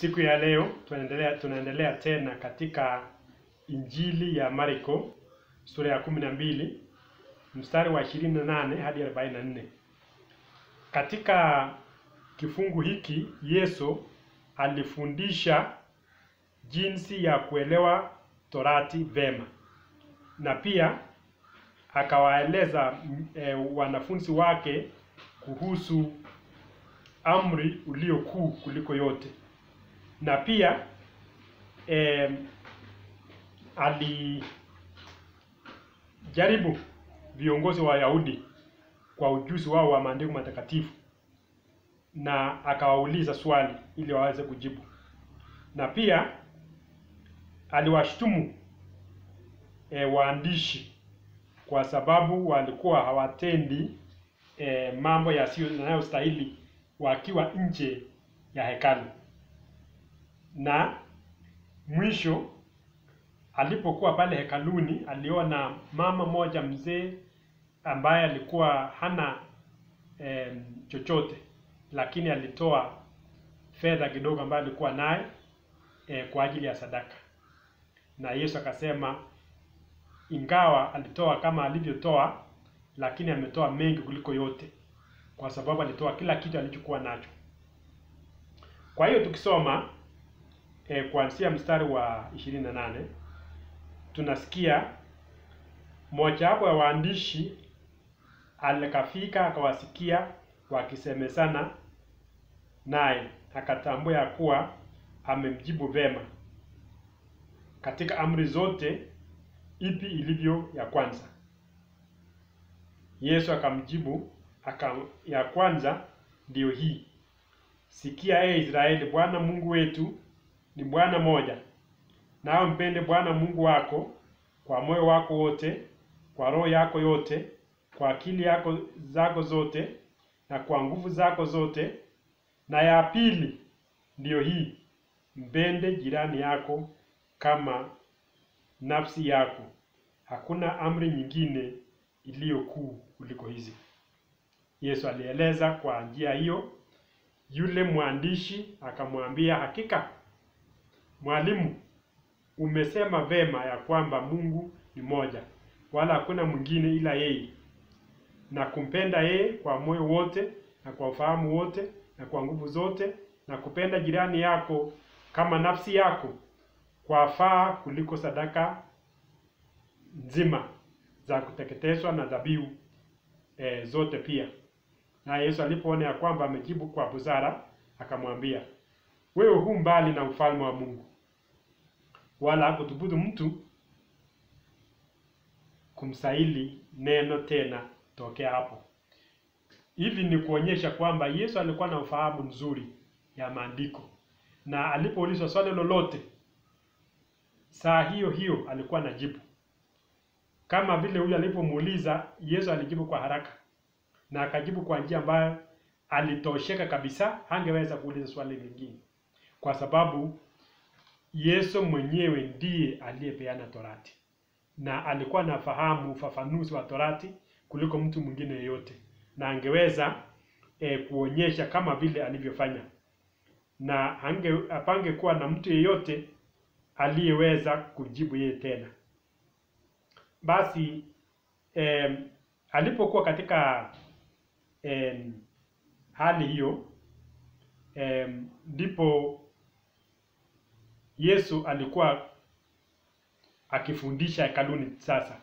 Siku ya leo tunaendelea tunaendelea tena katika Injili ya Marko sura ya kumi na mbili mstari wa ishirini na nane hadi arobaini na nne. Katika kifungu hiki Yesu alifundisha jinsi ya kuelewa Torati vema na pia akawaeleza e, wanafunzi wake kuhusu amri ulio kuu kuliko yote na pia e, alijaribu viongozi wa Wayahudi kwa ujuzi wao wa maandiko matakatifu na akawauliza swali ili waweze kujibu, na pia aliwashtumu e, waandishi kwa sababu walikuwa hawatendi e, mambo yasiyo yanayostahili wakiwa nje ya hekalu. Na mwisho alipokuwa pale hekaluni, aliona mama moja mzee ambaye alikuwa hana e, chochote, lakini alitoa fedha kidogo ambayo alikuwa naye e, kwa ajili ya sadaka, na Yesu akasema ingawa alitoa kama alivyotoa, lakini ametoa mengi kuliko yote, kwa sababu alitoa kila kitu alichokuwa nacho. Kwa hiyo tukisoma e, kuanzia mstari wa 28 tunasikia mojawapo ya waandishi alikafika akawasikia wakisemezana naye, akatambua ya kuwa amemjibu vema katika amri zote ipi ilivyo ya kwanza. Yesu akamjibu aka, ya kwanza ndiyo hii, sikia ee Israeli, Bwana Mungu wetu ni Bwana moja, nawe mpende Bwana Mungu wako kwa moyo wako wote, kwa roho yako yote, kwa akili yako zako zote, na kwa nguvu zako zote. Na ya pili ndiyo hii, mpende jirani yako kama nafsi yako. Hakuna amri nyingine iliyo kuu kuliko hizi. Yesu alieleza kwa njia hiyo. Yule mwandishi akamwambia, hakika mwalimu, umesema vema ya kwamba Mungu ni moja, wala hakuna mwingine ila yeye, na kumpenda yeye kwa moyo wote na kwa ufahamu wote na kwa nguvu zote, na kupenda jirani yako kama nafsi yako kwa faa kuliko sadaka nzima za kuteketezwa na dhabihu e, zote pia. Na Yesu alipoona ya kwamba amejibu kwa busara, akamwambia wewe hu mbali na ufalme wa Mungu, wala hakuthubutu mtu kumsaili neno tena tokea hapo. Hivi ni kuonyesha kwamba Yesu alikuwa na ufahamu mzuri ya maandiko, na alipoulizwa swali lolote saa hiyo hiyo alikuwa anajibu kama vile huyu alipomuuliza Yesu alijibu kwa haraka na akajibu kwa njia ambayo alitosheka kabisa, hangeweza kuuliza swali lingine, kwa sababu Yesu mwenyewe ndiye aliyepeana Torati na alikuwa anafahamu ufafanuzi wa Torati kuliko mtu mwingine yeyote, na angeweza e, kuonyesha kama vile alivyofanya, na hange apangekuwa na mtu yeyote aliyeweza kujibu yeye tena. Basi eh, alipokuwa katika eh, hali hiyo ndipo eh, Yesu alikuwa akifundisha hekaluni. Sasa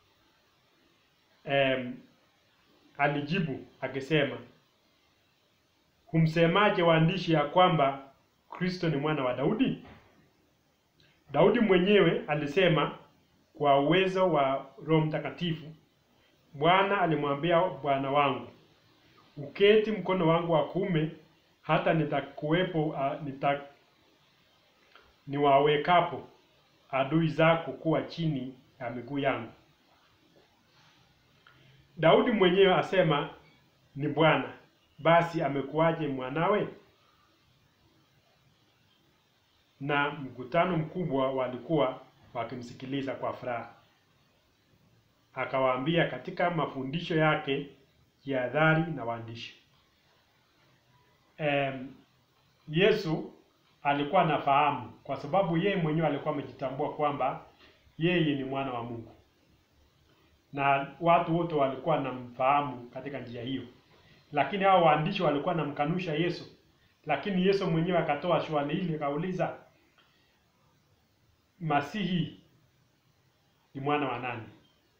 eh, alijibu akisema, humsemaje waandishi ya kwamba Kristo ni mwana wa Daudi? Daudi mwenyewe alisema kwa uwezo wa Roho Mtakatifu, Bwana alimwambia Bwana wangu, uketi mkono wangu wa kuume hata nitakuwepo uh, nita, niwawekapo adui zako kuwa chini ya miguu yangu. Daudi mwenyewe asema ni Bwana, basi amekuwaje mwanawe? Na mkutano mkubwa walikuwa wakimsikiliza kwa furaha. Akawaambia katika mafundisho yake jihadhari na waandishi. Um, Yesu alikuwa anafahamu, kwa sababu yeye mwenyewe alikuwa amejitambua kwamba yeye ni mwana wa Mungu, na watu wote walikuwa wanamfahamu katika njia hiyo. Lakini hao waandishi walikuwa wanamkanusha Yesu, lakini Yesu mwenyewe akatoa swali hili, akauliza, Masihi ni mwana wa nani?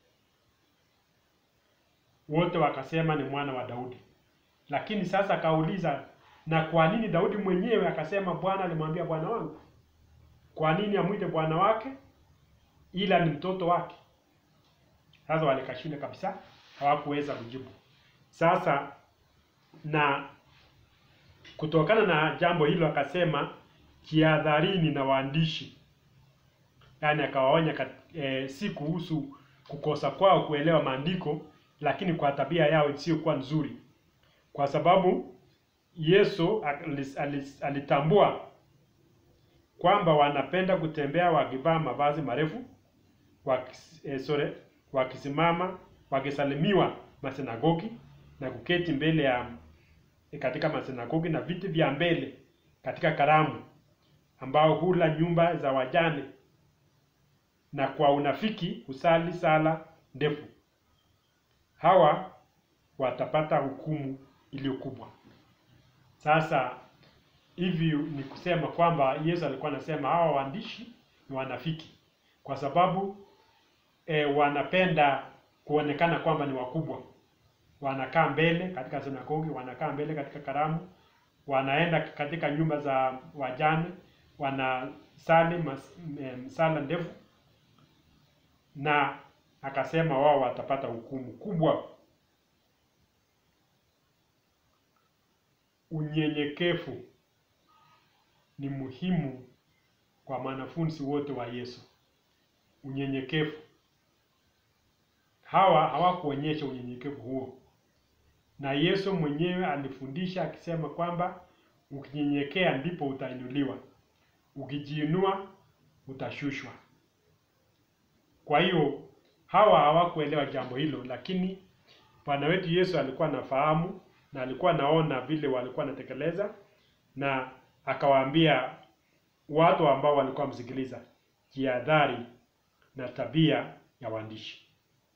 Wote wakasema ni mwana wa Daudi. Lakini sasa akauliza, na kwa nini Daudi mwenyewe akasema Bwana alimwambia Bwana wangu? Kwa nini amwite bwana wake ila ni mtoto wake? Sasa walikashinda kabisa, hawakuweza kujibu. Sasa na kutokana na jambo hilo akasema jihadharini na waandishi, yaani akawaonya e, si kuhusu kukosa kwao kuelewa maandiko, lakini kwa tabia yao isiyokuwa nzuri, kwa sababu Yesu alis, alis, alitambua kwamba wanapenda kutembea wakivaa mavazi marefu wakis, eh, sorry, wakisimama wakisalimiwa masinagogi na kuketi mbele ya katika masinagogi na viti vya mbele katika karamu, ambao hula nyumba za wajane na kwa unafiki husali sala ndefu. Hawa watapata hukumu iliyo kubwa. Sasa hivi ni kusema kwamba Yesu alikuwa anasema hawa waandishi ni wanafiki, kwa sababu e, wanapenda kuonekana kwamba ni wakubwa. Wanakaa mbele katika sinagogi, wanakaa mbele katika karamu, wanaenda katika nyumba za wajane, wanasali msala ndefu, na akasema wao watapata hukumu kubwa. Unyenyekevu ni muhimu kwa wanafunzi wote wa Yesu. Unyenyekevu, hawa hawakuonyesha unyenyekevu huo, na Yesu mwenyewe alifundisha akisema kwamba ukinyenyekea ndipo utainuliwa, ukijiinua utashushwa. Kwa hiyo hawa hawakuelewa jambo hilo, lakini Bwana wetu Yesu alikuwa anafahamu na alikuwa anaona vile walikuwa wanatekeleza, na akawaambia watu ambao walikuwa wamsikiliza, jihadhari na tabia ya waandishi.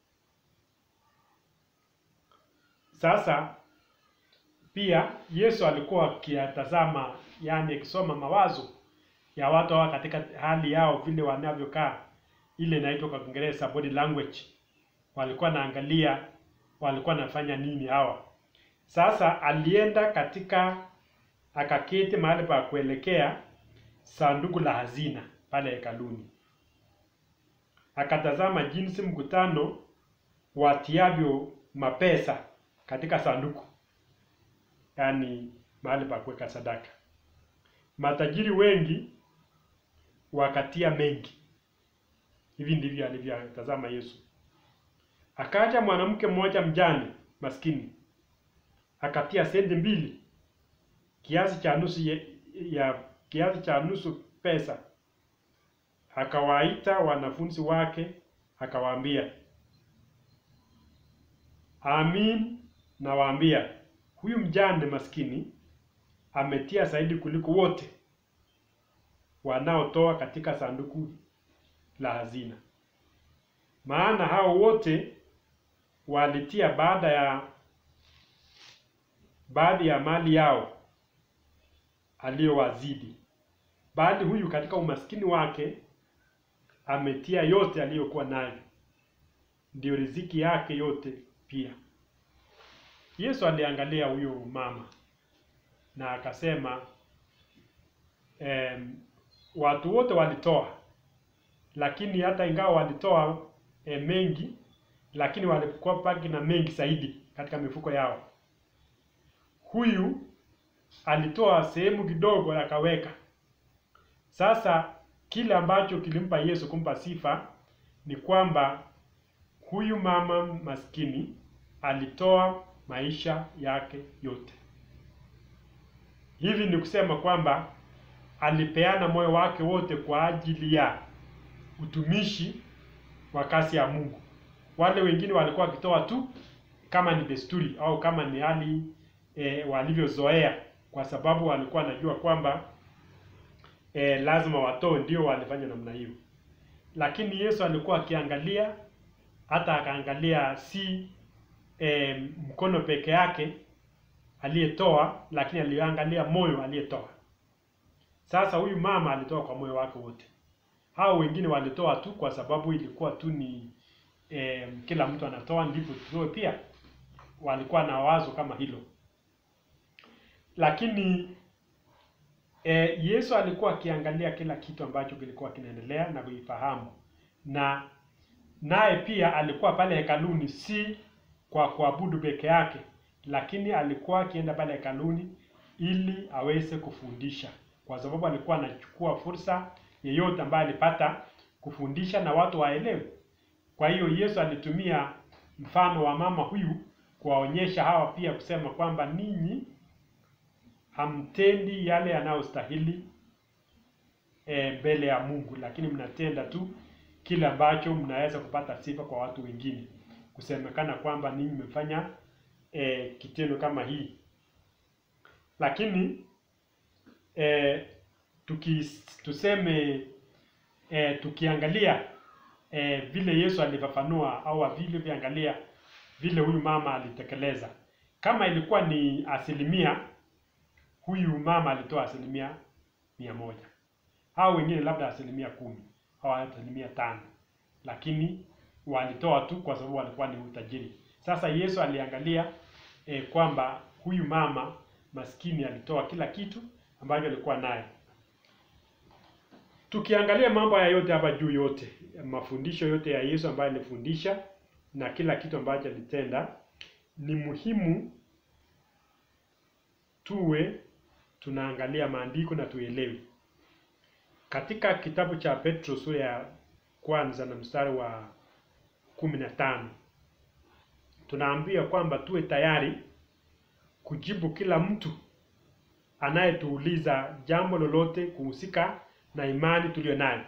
Sasa pia Yesu alikuwa akiyatazama, yani akisoma mawazo ya watu hawa katika hali yao vile wanavyokaa, ile inaitwa kwa Kiingereza body language. Walikuwa naangalia walikuwa nafanya nini hawa. Sasa alienda katika akaketi mahali pa kuelekea sanduku la hazina pale hekaluni, akatazama jinsi mkutano watiavyo mapesa katika sanduku, yaani mahali pa kuweka sadaka. Matajiri wengi wakatia mengi. Hivi ndivyo alivyotazama Yesu. Akaja mwanamke mmoja mjane maskini akatia senti mbili, kiasi cha nusu ya, ya kiasi cha nusu pesa. Akawaita wanafunzi wake akawaambia, amin nawaambia, huyu mjane maskini ametia zaidi kuliko wote wanaotoa katika sanduku la hazina, maana hao wote walitia baada ya baadhi ya mali yao aliyowazidi, bali huyu katika umaskini wake ametia yote aliyokuwa nayo, ndiyo riziki yake yote pia. Yesu aliangalia huyo mama na akasema, em, watu wote walitoa, lakini hata ingawa walitoa e, mengi, lakini walikuwa baki na mengi zaidi katika mifuko yao. Huyu alitoa sehemu kidogo akaweka. Sasa kile ambacho kilimpa Yesu kumpa sifa ni kwamba huyu mama maskini alitoa maisha yake yote. Hivi ni kusema kwamba alipeana moyo wake wote kwa ajili ya utumishi wa kazi ya Mungu. Wale wengine walikuwa wakitoa tu kama ni desturi au kama ni hali e, walivyozoea, kwa sababu walikuwa wanajua kwamba e, lazima watoe, ndio walifanya namna hiyo. Lakini Yesu alikuwa akiangalia, hata akaangalia si e, mkono peke yake aliyetoa, lakini aliangalia moyo aliyetoa. Sasa huyu mama alitoa kwa moyo wake wote. Hao wengine walitoa tu kwa sababu ilikuwa tu ni e, kila mtu anatoa ndipo tutoe pia. Walikuwa na wazo kama hilo, lakini e, Yesu alikuwa akiangalia kila kitu ambacho kilikuwa kinaendelea na kuifahamu, na naye pia alikuwa pale hekaluni, si kwa kuabudu peke yake, lakini alikuwa akienda pale hekaluni ili aweze kufundisha, kwa sababu alikuwa anachukua fursa yeyote ambaye alipata kufundisha na watu waelewe. Kwa hiyo Yesu alitumia mfano wa mama huyu kuwaonyesha hawa pia kusema kwamba ninyi hamtendi yale yanayostahili e, mbele ya Mungu, lakini mnatenda tu kile ambacho mnaweza kupata sifa kwa watu wengine, kusemekana kwamba ninyi mmefanya e, kitendo kama hii. Lakini e, tuki, tuseme e, tukiangalia e, vile Yesu alifafanua au vile viangalia vile huyu mama alitekeleza, kama ilikuwa ni asilimia, huyu mama alitoa asilimia mia moja au wengine labda asilimia kumi au asilimia tano, lakini walitoa tu kwa sababu walikuwa ni utajiri. Sasa Yesu aliangalia e, kwamba huyu mama maskini alitoa kila kitu ambacho alikuwa naye. Tukiangalia mambo haya yote hapa juu, yote mafundisho yote ya Yesu ambayo alifundisha na kila kitu ambacho alitenda, ni muhimu tuwe tunaangalia maandiko na tuelewe. Katika kitabu cha Petro sura ya kwanza na mstari wa kumi na tano tunaambia kwamba tuwe tayari kujibu kila mtu anayetuuliza jambo lolote kuhusika na imani tuliyo nayo.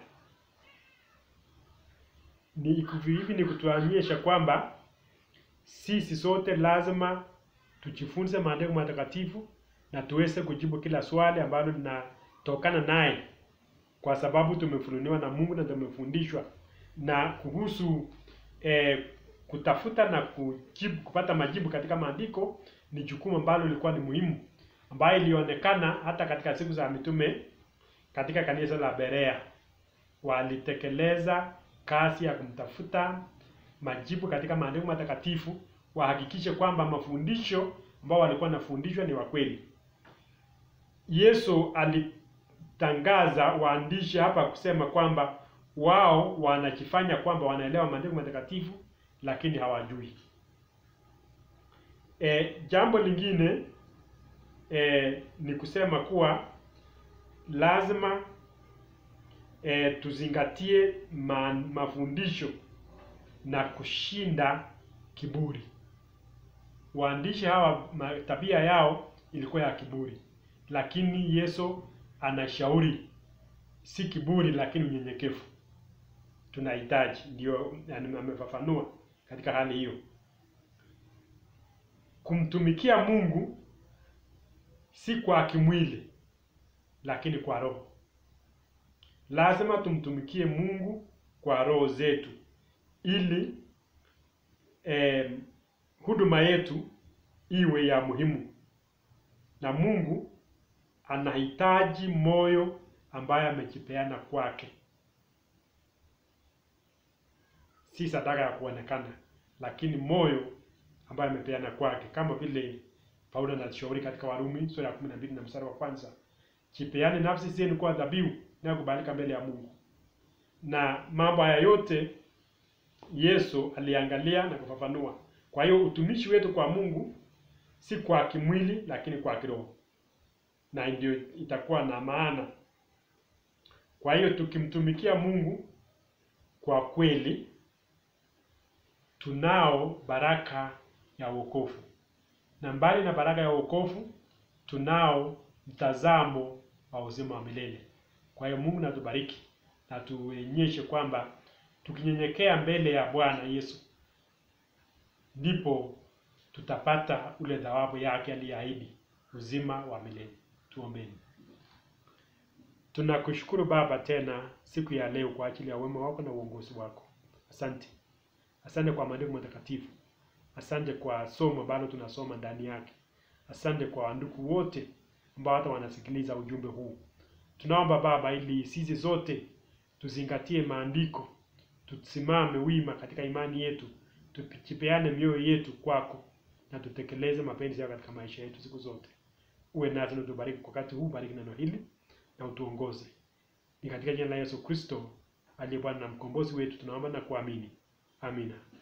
Ni hivi ni kutuonyesha kwamba sisi sote lazima tujifunze maandiko matakatifu na tuweze kujibu kila swali ambalo linatokana naye, kwa sababu tumefunuliwa na Mungu na tumefundishwa. Na kuhusu eh, kutafuta na kujibu, kupata majibu katika maandiko ni jukumu ambalo lilikuwa ni muhimu, ambayo ilionekana hata katika siku za mitume katika kanisa la Berea walitekeleza kazi ya kumtafuta majibu katika maandiko matakatifu, wahakikishe kwamba mafundisho ambao walikuwa wanafundishwa ni wa kweli. Yesu alitangaza waandishi hapa kusema kwamba wao wanajifanya kwamba wanaelewa maandiko matakatifu lakini hawajui. E, jambo lingine e, ni kusema kuwa lazima e, tuzingatie ma, mafundisho na kushinda kiburi. Waandishi hawa tabia yao ilikuwa ya kiburi, lakini Yesu anashauri si kiburi, lakini unyenyekevu tunahitaji. Ndio amefafanua katika hali hiyo, kumtumikia Mungu si kwa kimwili lakini kwa roho. Lazima tumtumikie Mungu kwa roho zetu ili eh, huduma yetu iwe ya muhimu, na Mungu anahitaji moyo ambaye amejipeana kwake, si sadaka ya kuonekana, lakini moyo ambaye amepeana kwake, kama vile Paulo anashauri katika Warumi sura ya 12 na mstari wa kwanza Jipeane nafsi zenu kuwa dhabihu inayokubalika mbele ya Mungu. Na mambo haya yote Yesu aliangalia na kufafanua. Kwa hiyo utumishi wetu kwa Mungu si kwa kimwili, lakini kwa kiroho, na ndio itakuwa na maana. Kwa hiyo tukimtumikia Mungu kwa kweli, tunao baraka ya wokovu, na mbali na baraka ya wokovu tunao mtazamo wa uzima wa milele. Kwa hiyo Mungu natubariki na tuonyeshe kwamba tukinyenyekea mbele ya Bwana Yesu ndipo tutapata ule thawabu yake aliyeahidi, uzima wa milele. Tuombeni. Tunakushukuru Baba tena siku ya leo kwa ajili ya wema wako na uongozi wako. Asante, asante kwa maandiko matakatifu, asante kwa somo ambalo tunasoma ndani yake, asante kwa wandugu wote ambao hata wanasikiliza ujumbe huu. Tunaomba Baba, ili sisi zote tuzingatie maandiko, tusimame wima katika imani yetu, tujipeane mioyo yetu kwako na tutekeleze mapenzi yako katika maisha yetu siku zote. Uwe nasi na utubariki kwa wakati huu, bariki neno hili na utuongoze. Ni katika jina la Yesu Kristo aliye Bwana na mkombozi wetu tunaomba na kuamini. Amina.